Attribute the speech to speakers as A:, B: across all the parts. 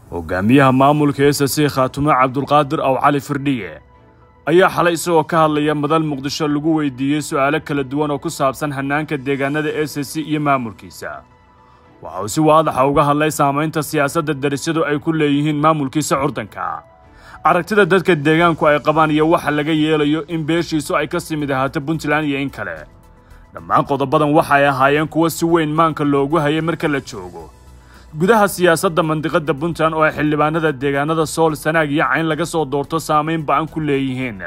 A: hogaamiyaha maamulka s c khaatumo cabdulqaadir aw cali firdhiye ayaa xalay isagoo ka hadlaya madal muqdisho lagu weydiiyey su'aalo kala duwan oo ku saabsan hannaanka deegaanada s c iyo maamulkiisa waxa uu si waadaxa uga hadlay saamaynta siyaasadda darisyadu ay ku leeyihiin maamulkiisa curdanka aragtida dadka deegaanku ay qabaan iyo waxa laga yeelayo in beeshiisu ay ka simid ahaato puntland iyo in kale dhammaan qodobadan waxay ahaayeen kuwo si weyn maanka loogu hayay marka la joogo gudaha siyaasadda mandiqadda puntland oo ay xildhibaanada deegaanada sool sanaag iyo cayn laga soo doorto saamayn ba'an ku leeyihiin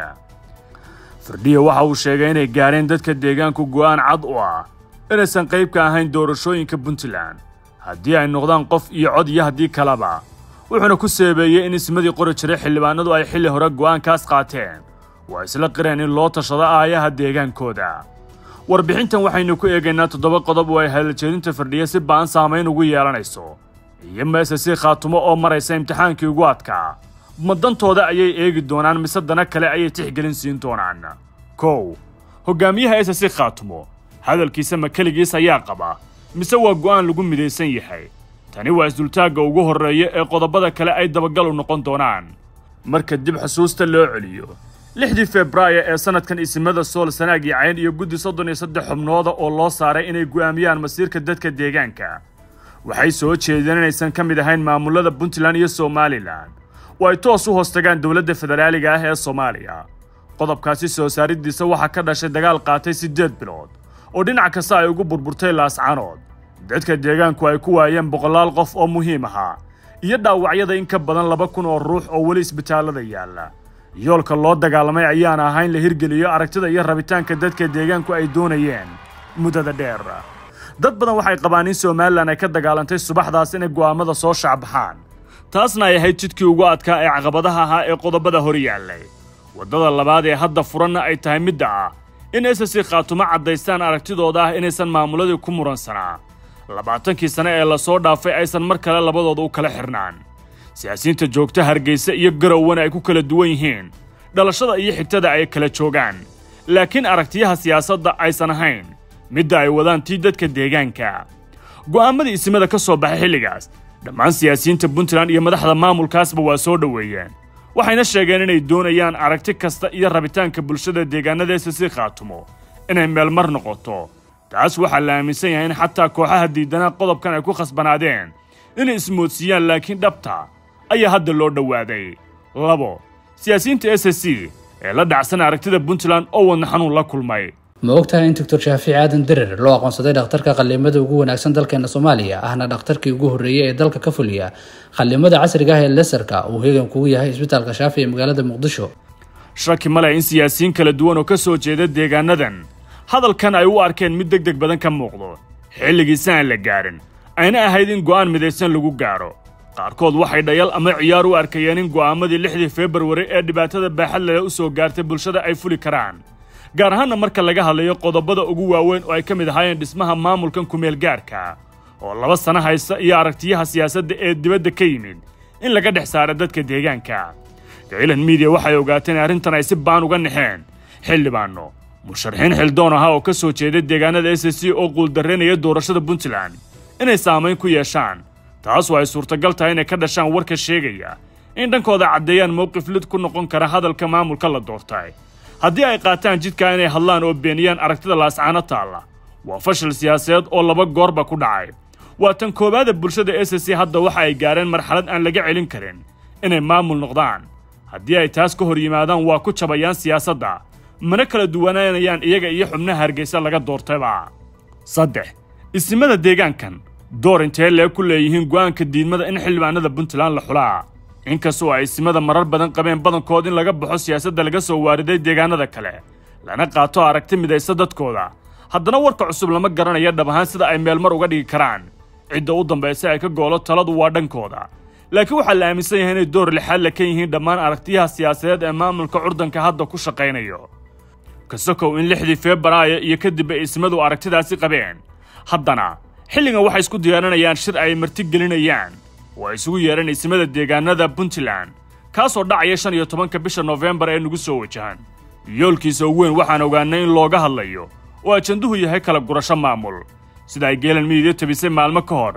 A: firdhiye waxa uu sheegay inay gaareen dadka deegaanku go'aan cad u ah inaysan qayb ka ahayn doorashooyinka puntland haddii ay noqdaan qof iyo cod iyo haddii kaleba wuxuuna ku seebeeyey in ismadii qori jiray xildhibaanadu ay xilli hore go'aankaas qaateen waa isla qireen in loo tashado aayaha deegaankooda warbixintan waxaynu ku eegaynaa toddoba qodob oo ay hadaljeedinta firdhiye si ba'an saamayn ugu yeelanayso iyo meese si khaatumo oo maraysa imtixaankii ugu adkaa ma dantooda ayay eegi doonaan mise dana kale ayay tixgelin siin doonaan kow hogaamiyaha ese si khaatumo hadalkiisa ma keligiis ayaa qaba mise waa go'aan lagu midaysan yahay tani waa isdultaagga ugu horreeya ee qodobada kale ay dabagal u noqon doonaan marka dib xusuusta loo celiyo lixdii febraayo ee sannadkan isimada sool sanaag iyo cayn iyo guddi soddon iyo saddex xubnooda oo loo saaray inay go'aamiyaan masiirka dadka deegaanka waxay soo jeedeen inaysan ka mid ahayn maamullada puntland iyo somalilan oo ay toos u hoostagaan dowladda federaaliga ah ee soomaaliya qodobkaasi soo saariddiisa waxaa ka dhashay dagaal qaatay siddeed bilood oo dhinac kasta ay ugu burburtay laascanood dadka deegaanku ay ku waayeen boqolaal qof oo muhiim ahaa iyo dhaawacyada in ka badan laba kun oo ruux oo weli isbitaallada yaalla yoolka loo dagaalamay ayaana ahaa in la hirgeliyo aragtida iyo rabitaanka dadka deegaanku ay doonayeen muddada dheer dad badan waxay qabaan in somalilan ay ka dagaalantay subaxdaas inay go'aammada soo shacbaxaan taasna ay ahayd jidkii ugu adkaa ee caqabadaha ahaa ee qodobada hor yaallay waddada labaad ee hadda furanna ay tahay midda ah in ss khaatumo caddaystaan aragtidooda ah inaysan maamuladii ku muransanaa labaatankii sane ee lasoo dhaafay aysan mar kale labadooda u kala xirnaan siyaasiyiinta joogta hargeysa iyo garowana ay ku kala duwan yihiin dhalashada iyo xigtada ay kala joogaan laakiin aragtiyaha siyaasadda aysan ahayn midda ay wadaan tii dadka deegaanka go'aamadii isimada ka soo baxay xilligaas dhammaan siyaasiyiinta puntland iyo madaxda maamulkaasba waa soo dhoweeyeen waxayna sheegeen inay doonayaan aragti kasta iyo rabitaanka bulshada deegaanada ss khaatumo inay meelmar noqoto taas waxaa la aaminsan yahay in xataa kooxaha diidanaa qodobkan ay ku khasbanaadeen inay ismoodsiiyaan laakiin dhabta ayaa hadda loo dhowaaday labo siyaasiyiinta s c ee la dhacsan aragtida puntland oo wadna xanuun la kulmay
B: ma ogtahay in doctor shaafici aadan dirir loo aqoonsaday dhakhtarka qallimada ugu wanaagsan dalkeena soomaaliya ahna dhakhtarkii ugu horreeyey ee dalka ka fuliya qallimada casriga ah ee lesarka uu heegan kugu yahay isbitaalka shaafi ee magaalada muqdisho
A: shaki ma leh in siyaasiyiin kala duwan oo ka soo jeeda deegaanadan hadalkan ay u arkeen mid deg deg badan ka muuqdo xilligiisa aan la gaarin ayna ahayd in go'aan midaysan lagu gaadho qaarkood waxay dhayal ama ciyaar u arkayeen in go'aamadii lixdii februari ee dhibaatada baaxad leh u soo gaartay bulshada ay fuli karaan gaar ahaanna marka laga hadlayo qodobada ugu waaweyn oo ay ka mid ahaayeen dhismaha maamulkan kumeel gaarka oo laba sano haysta iyo aragtiyaha siyaasadda ee dibadda ka yimid in laga dhex saara dadka deegaanka gailan miidiya waxay ogaateen in arrintan ay si baan uga naxeen xildhibaanno musharaxiin xildoon ahaa oo ka soo jeeda deegaanada s c oo quuldarraynaya doorashada puntland inay saamayn ku yeeshaan taasoo ay suurtagal tahay inay ka dhashaan warka sheegaya in dhankooda caddeeyaan mowqif lid ku noqon kara hadalka maamulka la doortay haddii ay qaataan jidkaa inay hadlaan oo beeniyaan aragtida laascaano taalla waa fashil siyaasadeed oo laba goorba ku dhacay waa tan koowaada bulshada s c hadda waxa ay gaareen marxalad aan laga celin karin inay maamul noqdaan haddii ay taas ka hor yimaadaan waa ku jabayaan siyaasadda mana kala duwanaanayaan iyaga iyo xubnaha hargeysa laga doortayba saddex isimada deegaankan door intee lee ku leeyihiin go'aanka diidmada in xildhibaanada puntland la xulaa inkastoo ay isimada marar badan qabeen badankood in laga baxo siyaasadda laga soo waariday deegaanada kale lana qaato aragti midaysa dadkooda haddana warka cusub lama garanaya dhab ahaan sida ay meelmar uga dhigi karaan cidda u dambaysa ay ka goolo taladu waa dhankooda laakiin waxaa la aaminsan yahay inay door lixaad la ka yihiin dhammaan aragtiyaha siyaasadeed ee maamulka curdanka hadda ku shaqaynayo kasokow in lixdii febraayo iyo kadib ay ismadu aragtidaasi qabeen haddana xilligan waxay isku diyaarinayaan shir ay marti gelinayaan oo ay isugu yeedhan ismada deegaanada puntland kaasoo dhacaya shan iyo tobanka bisha noofembar ee nagu soo wajahan yoolkiisa ugu weyn waxaan ogaanay in looga hadlayo oo ajanduhu yahay kala gurasho maamul sida ay geelan midiya tabisay maalmo ka hor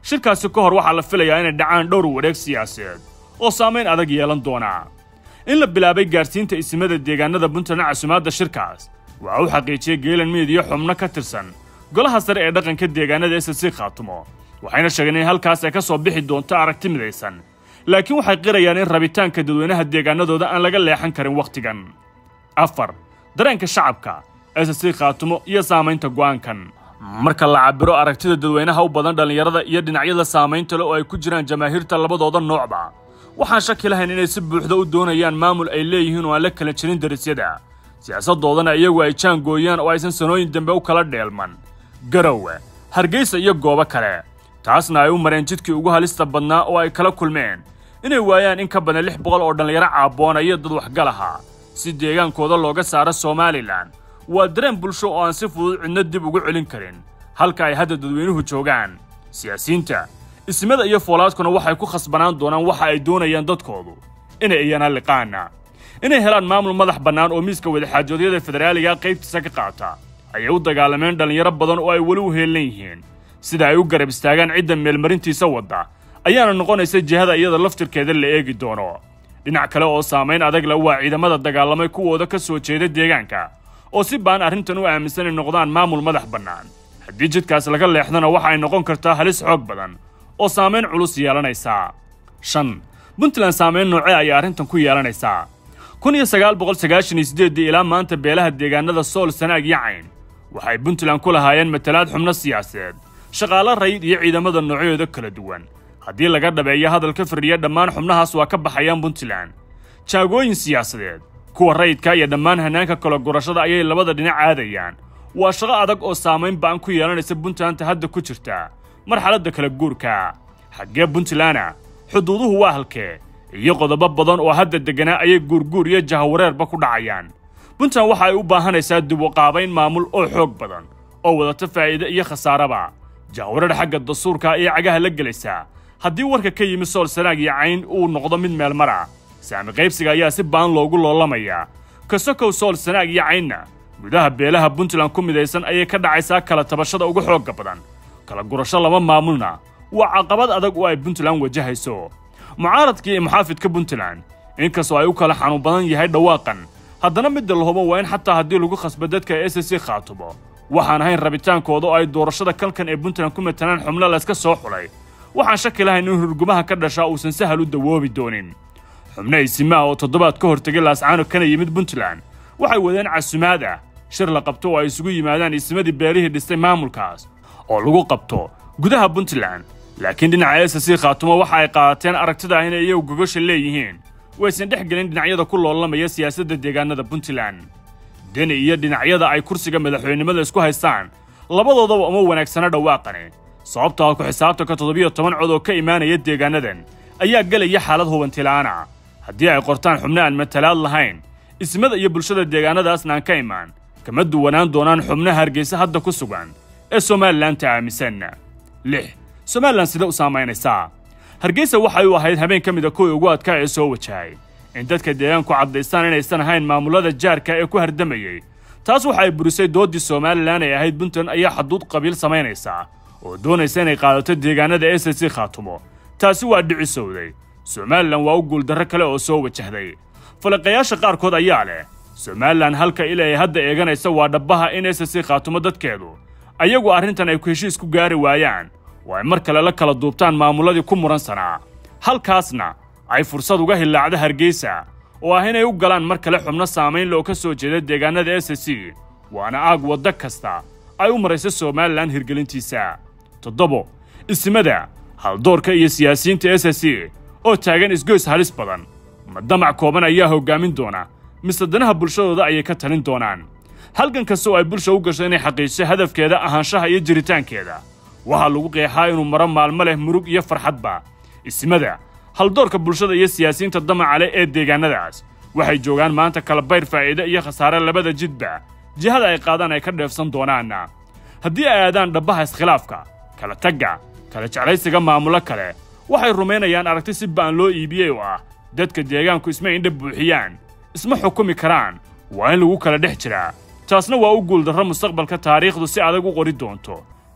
A: shirkaasi ka hor waxaa la filayaa inay dhacaan dhowr wareeg siyaasadeed oo saamayn adag yeelan doona in la bilaabay gaarsiinta isimada deegaanada puntland casumaadda shirkaas waxa uu xaqiijiyey geelan miid iyo xubno ka tirsan golaha sare ee dhaqanka deegaanada ssc khaatumo waxayna sheegeen in halkaas ay ka soo bixi doonto aragti midaysan laakiin waxay qirayaan in rabitaanka dadweynaha deegaanadooda aan laga leexan karin wakhtigan afar dareenka shacabka ssc khaatumo iyo saamaynta go'aankan marka la cabiro aragtida dadweynaha u badan dhallinyarada iyo dhinacyada saamaynta le oo ay ku jiraan jamaahiirta labadooda noocba waxaan shaki lahayn inay si buuxda u doonayaan maamul ay leeyihiin oo aan la kala jirin darisyada siyaasaddoodana iyagu ay jaangooyaan oo aysan sanooyin dambe u kala dheelman garowe hargeysa iyo goobo kale taasna ay u mareen jidkii ugu halista badnaa oo ay kala kulmeen inay waayaan in ka badan lix boqol oo dhallinyaro caabboona iyo dad waxgal ahaa si deegaankooda looga saaro somalilan waa dareen bulsho oo aan si fudud cidno dib ugu celin karin halka ay hadda dadweynuhu joogaan siyaasiyiinta ismada iyo foolaadkuna waxay ku khasbanaan doonaan waxa ay doonayaan dadkoodu inay iyana liqaana inay helaan maamul madax bannaan oo miiska wadaxaajoodyada federaaliga qaybtiisa ka qaata ayay u dagaalameen dhallinyaro badan oo ay weli u heellan yihiin sida ay u garab istaagaan cidda meelmarintiisa wadda ayaana noqonaysa jihada iyada laftirkeeda la eegi doono dhinac kale oo saamayn adag le waa ciidamada dagaalamay kuwooda ka soo jeeda deegaanka oo si baan arrintan u aaminsan inay noqdaan maamul madax bannaan haddii jidkaas laga leexdana waxa ay noqon kartaa halis xoog badan oo saamayn culus yeelanaysaa shan puntland saamayn noocee ayay arrintan ku yeelanaysaa kun iyo sagaal boqol sagaashan iyo siddeeddii ilaa maanta beelaha deegaanada sool sanaag iyo cayn waxay puntland ku lahaayeen matalaad xubno siyaasadeed shaqaalo rayid iyo ciidamada noocyooda kala duwan haddii laga dhabeeyo hadalka fadhiya dhammaan xubnahaas waa ka baxayaan puntland jaagooyin siyaasadeed kuwa rayidka iyo dhammaan hannaanka kala gurashada ayay labada dhinac aadayaan waa shaqo adag oo saamayn ba'an ku yeelanaysa puntlandta hadda ku jirta marxaladda kala guurka xaggee puntlanda xuduuduhu waa halkee iyo qodobo badan oo hadda degganaa ayay guurguur iyo jahawareerba ku dhacayaan puntland waxa ay u baahanaysaa dib u qaabayn maamul oo xoog badan oo wadata faa'iide iyo khasaaraba jahawareer xagga dastuurka ayay cagaha la gelaysaa haddii warka ka yimi sool sanaag iyo cayn uu noqdo mid meel mar ah saami qaybsiga ayaa si baan loogu loolamayaa kasokow sool sanaag iyo caynna gudaha beelaha puntland ku midaysan ayay ka dhacaysaa kala tabashada ugu xoogga badan kala gurasho lama maamulna waa caqabad adag oo ay puntland wajahayso mucaaradkii iyo muxaafidka puntland inkastoo ay u kala xanuun badan yahay dhawaaqan haddana midda la hubo waa in xataa haddii lagu khasba dadka s c khaatumo waxaan ahayn rabitaankooda oo ay doorashada kalkan ee puntland ku matalaan xubno layska soo xulay waxaan shaki lahayn in hurgumaha ka dhashaa uusan sahal u dawoobi doonin xubno isimaha oo toddobaad ka hortegay laascaano kana yimid puntland waxay wadeen casumaad ah shir la qabto oo ay isugu yimaadaan isimadii beelihii dhistay maamulkaas oo lagu qabto gudaha puntland laakiin dhinaca s c khaatumo waxa ay qaadateen aragtida ah inay iyagu gogosha leeyihiin waysan dhex gelin dhinacyada ku loolamaya siyaasadda deegaanada puntland deni iyo dhinacyada ay kursiga madaxweynenimada isku haystaan labadoodaba uma wanaagsana dhawaaqani sababtaa ku xisaabtanka toddobiyo toban cod oo ka imaanaya deegaanadan ayaa gelaya xaalad hubantila'aana haddii ay qortaan xubno aan matalaad lahayn ismada iyo bulshada deegaanadaasna aan ka imaan kama duwanaan doonaan xubnaha hargeysa hadda ku sugan ee somalilanta aaminsan lix somalilan sida u saamaynaysaa hargeysa waxay u ahayd habeen ka mida kuwii ugu adkaa ee soo wajahay in dadka deegaanku caddaystaan inaysan ahayn maamulada jaarka ee ku hardamayey taas waxa ay burisay dooddii somalilan ay ahayd puntland ayaa xaduud qabiil samaynaysaa oo doonaysa inay qaadato deegaanada s c khaatumo taasi waa dhicisowday somalilan waa u guuldarro kale oo soo wajahday falaqayaasha qaarkood ayaa leh somalilan halka il ay hadda eeganaysa waa dhabbaha in s c khaatumo dadkeedu ayagu arrintan ay ku heshiis ku gaari waayaan oo ay mar kale la kala duubtaan maamuladii ku muransanaa halkaasna ay fursad uga hillaacda hargeysa oo ah inay u galaan mar kale xubno saamayn loo ka soo jeeda deegaanada s c waana aag waddo kasta ay u marayso somalilan hirgelintiisa toddobo ismada haldoorka iyo siyaasiyiinta s c oo taagan isgoys halis badan ma damac kooban ayaa hoggaamin doona mise danaha bulshadooda ayay ka talin doonaan halgan kasta oo ay bulsha u gasho inay xaqiijiso hadafkeeda ahaanshaha iyo jiritaankeeda waxaa lagu qeexaa inuu maro maalmo leh murug iyo farxadba ismada haldoorka bulshada iyo siyaasiyiinta damaca leh ee deegaanadaas waxay joogaan maanta kala bayr faa'iide iyo khasaare labada jidba jihada ay qaadaan ay ka dheefsan doonaanna haddii ay aadaan dhabbaha iskhilaafka kala tagga kala jeclaysiga maamulo kale waxay rumaynayaan aragti si ba'an loo iibiyey oo ah dadka deegaanku isma indha buuxiyaan isma xukumi karaan waa in lagu kala dhex jiraa taasna waa u guuldarro mustaqbalka taariikhdu si adag u qori doonto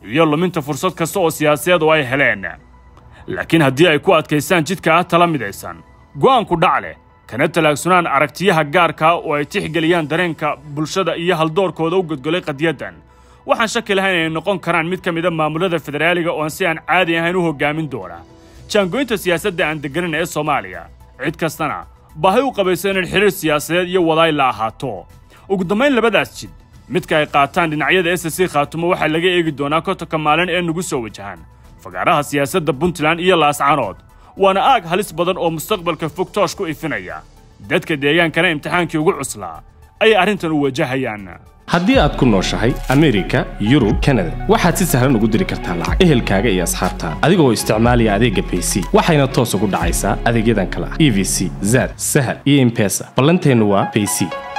A: iyo luminta fursad kasta oo siyaasadeed oo ay heleen laakiin haddii ay ku adkaystaan jidka ah tala midaysan go'aanku dhac leh kana talaagsunaan aragtiyaha gaarkaa oo ay tixgeliyaan dareenka bulshada iyo haldoorkooda u godgolay qadiyaddan waxaan shaki lahayn inay noqon karaan mid ka mida maamulada federaaliga oon si aan caadi ahayn u hoggaamin doona jaangoynta siyaasadda aan deganan ee soomaaliya cid kastana baahi u qabayso inay xiriir siyaasadeed iyo wadaay la ahaato ugu dambayn labadaas jid midka ay qaataan dhinacyada s c khaatumo waxaa laga eegi doonaa kotonka maalin ee nagu soo wajahaan fagaaraha siyaasadda puntland iyo laascanood waana aag halis badan oo mustaqbalka fog toosh ku ifinaya dadka deegaankana imtixaankii ugu cuslaa ayay arrintan u wajahayaan
C: haddii aad ku nooshahay amerika yurub kanada waxaad si sahlan ugu diri kartaa lacag ehelkaaga iyo asxaabtaada adigoo isticmaalaya adeegga bayc waxayna toos ugu dhacaysaa adeegyadan kale ah e v c zad sahal iyo imbesa ballanteennu waa bayc